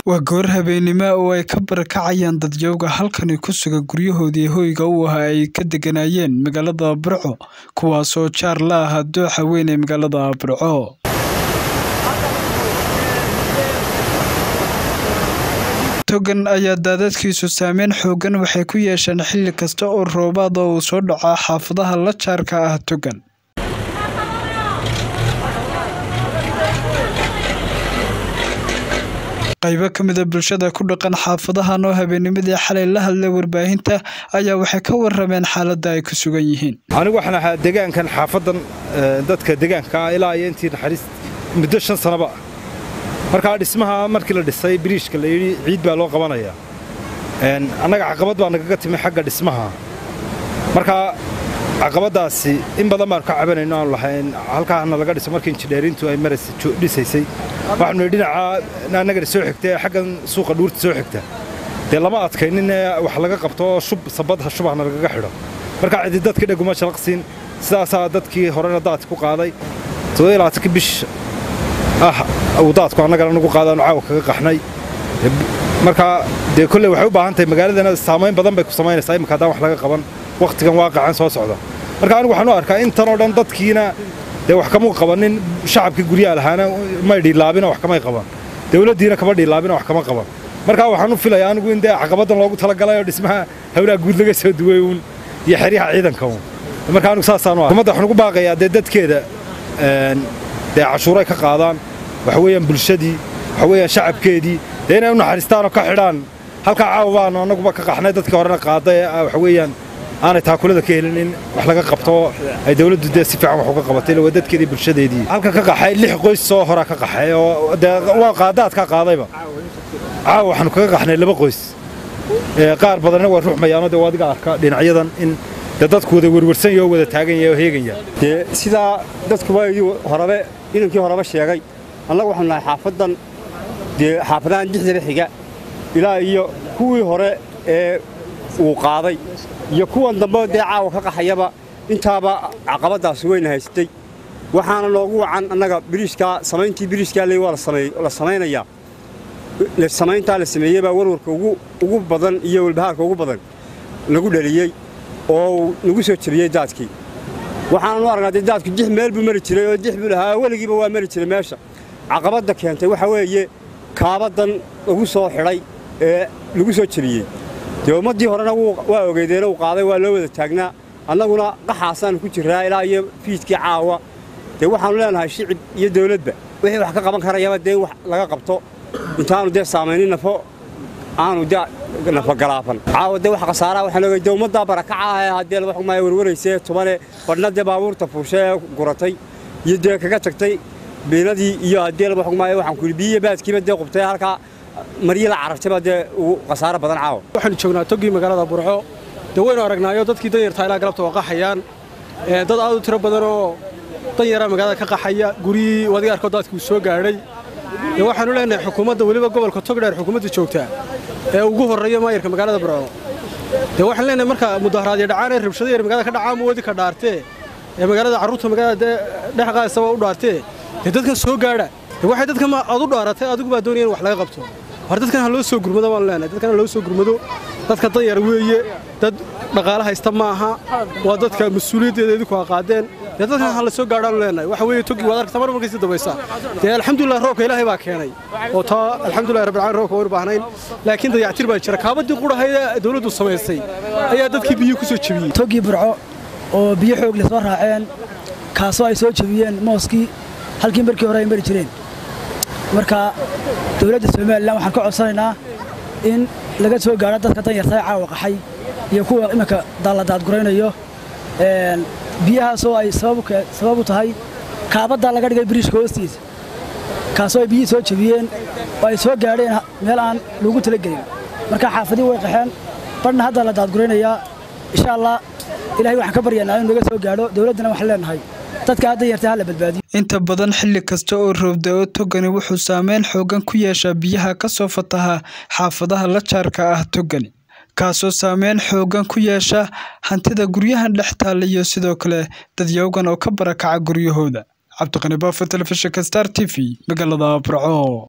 waa goor habeenimo oo ay ka barakacayaan dadyowga halkani ku sugan guryahoodii hoyga u ahaa ay ka deganayeen magaalada burco kuwaasoo jaar la ahaa dooxa weyn ee magaalada burco togan ayaa daadadkiisu saameyn xoogan waxay ku yeesheen xilli kasta oo roobaad oo uu soo dhaco xaafadaha la jaarka ah togan qaybo ka mida bulshada ku dhaqan xaafadahan oo habeennimadii xalay la hadlay warbaahinta ayaa waxay ka warameen xaaladda ay ku sugan yihiin anigu waxaan ahaa degaankan xaafadan dadka degaanka ah ilaa iyo intii naxariis muddo shan sanaba ah markaa dhismaha markii la dhisay biriishka la yidhi ciid baa loo qabanayaa annaga caqabad baa nagaga timi xagga dhismaha markaa caqabaddaasi in badan baanu ka cabanayno aanu lahayn halkaana laga dhiso markii injidheerintu ay maras dhisaysay waxaanu dhinaca annagana soo xigta xaggan suuqa dhuurta soo xigta dee lama adkaynin wax laga qabto oo shub sabadha shubahna lagaga xidho markaa cidi dadkii dheguma shalaqsiin sidaasaa dadkii horena daadki ku qaaday todobaylaatanki bish ah uu daadku annagana nagu qaadaanu caawa kaga qaxnay markaa dee kolley waxay u baahan tahay magaaladana saamayn badan bay ku samaynaysaa imika haddaan wax laga qaban wakhtigan waaqacan soo socda marka anigu waxaan u arkaa intanoo dhan dadkiina dee wax kamuu qabanin shacabkii guryaha lahaana may dhiilaabina wax kamay qaban dawladdiina kama dhiilaabina wax kama qaban markaa waxaan u filayaa anigu in dee caqabaddan loogu talagalay oo dhismaha hawlaha guud laga soo duway uun iyo xeryaha ciidanka uun marka anigu saasaan u xukuumadda waxaan ugu baaqayaa dee dadkeeda dee cashuuray ka qaadaan waxa weeyaan bulshadii waxa weeyaan shacabkeedii dee inay u naxariistaan oo ka xidhaan halkaa caawa baanu annaguba ka qaxnay dadkii horena qaaday waxa weeyaan aanay taakulada ka helin in wax laga qabto ay dawladdu dee si fiican wax uga qabatay waa dadkeedii bulshadeedii halka ka qaxay lix qoys soo horaa ka qaxay oo dee waa qaadaadkaa qaadayba caawa waxaanu kaga qaxnay laba qoys qaar badanna waa ruuxmayaanoo dee adiga arka dhinacyadan in dee dadku wada werwarsan yaho wada taagan yahay oo heegaya dee sidaa dadkuba horebe inankii horeba sheegay annagu waxaanu nahay xaafaddan dee xaafadahan dixdaba xiga ilaa iyo kuwii hore ee uu qaaday iyo kuwan dambe dee caawa ka qaxayaba intaaba caqabaddaasi weyna haystay waxaana noogu wacan annaga biriishkaa samayntii biriishkaa le waa la samaynayaa samayntaa la sameeyey baa warwarka ugu badan iyo walbahaarka ugu badan nagu dhaliyey oo nagu soo jebiyey daadkii waxaanan u aragnaa dee daadku dix meel buu mari jiray oo dix buu lahaa weligiiba waa mari jiray meesha caqabadda keentay waxaa weeye kaabaddan lagu soo xidhay ee lagu soo jebiyey dee ummaddii horena waa ogeydeen uu qaaday waa loo wada taagnaa annaguna qaxaasaannu ku jirraa ilaa iyo fiidkii caawa dee waxaannu leenahay shicib iyo dawladba wixii wax ka qaban karayaba dee in wax laga qabto intaannu dee saamaynin nafo aanu dee nafogalaafan caawa dee wax khasaaraa waxaan ogay dee ummaddaa barakaca ah ee haddee laba xugmaya werwaraysee tubane badhna dee baabuurta fuushe ee guratay iyo dee kaga tagtay biinadii iyo haddee laba xugmaya waxaan ku yidhi biyiyo baadkiiba dee qubtay halkaa maryi la carartayba dee ugu khasaaro badan caawa waxaanu joognaa togii magaalada burco dee waynu aragnaayo dadkii danyartaa ilaa galabta waa qaxayaan dad aad u tiro badan oo danyara magaalada ka qaxaya guryihii wadiga arkoo daadkii uu soo gaadhay dee waxaanu leenahay xukuumadda weliba gobolka togdheer xukuumadda joogtaa ee ugu horreeya maayarka magaalada burco dee waxaan leenahay marka mudaharaadyo dhacaan ee rabshado yar magaalada ka dhacaan wadi ka dhaartee ee magaalada carruurta magaalada dee dhex qaadisaba u dhaartee dee dadkan soo gaadha dee waxay dadkan ma aad u dhaaratay adigu baa doonaya in wax laga qabto war dadkan ha loo soo gurmado baanu leenahay dadkan ha loo soo gurmado dadka danyar weeye dad dhaqaale haysta ma aha waa dadka mas-uuliyaddeeda idinku ha qaadeen dee dadkan ha la soo gaadhaanu leenahay waxa weeye togi waad aragtaa mar markaysi dambaysa dee alxamdulilah roobka ilaahay baa keenay oo taa alxamdulilah rabbil caalamiin roobka waynu baahnayn laakiin dayactir baa jira kaabadii qudhahayd ee dawladdu samaysay ayaa dadkii biyo ku soo jebiyey togii burco oo biyo xoog leh soo raaceen kaasoo ay soo jebiyeen mooskii halkii markii hore ay mari jireen marka dawladda somalilan waxaan ka codsanaynaa in laga soo gaadho dadka danyarta ee caawa qaxay iyo kuwa iminka daalla daadguraynayo biyahaasoo ay sabab u tahay kaabaddaa laga dhigay biriishka hoostiisa kaasoo ay biyihii soo jebiyeen oo ay soo gaadheen meel aan loogu talagelin marka xaafadii way qaxeen badhna haddaa la daadguraynayaa insha allah ilahay waxaan ka baryanaa inuu naga soo gaadho dawladdana waxaan leenahay dadka hadda yartay ha la badbaadiyo inta badan xilli kasta oo roobda-o togani wuxuu saameyn xoogan ku yeeshaa biyaha ka soo fataha xaafadaha la jaarka ah togani kaasoo saameyn xoogan ku yeesha hantida guryahan dhex taalla iyo sidoo kale dadyowgan oo ka barakaca guryahooda cabdiqani baafo telefishinka star t v magaalada burco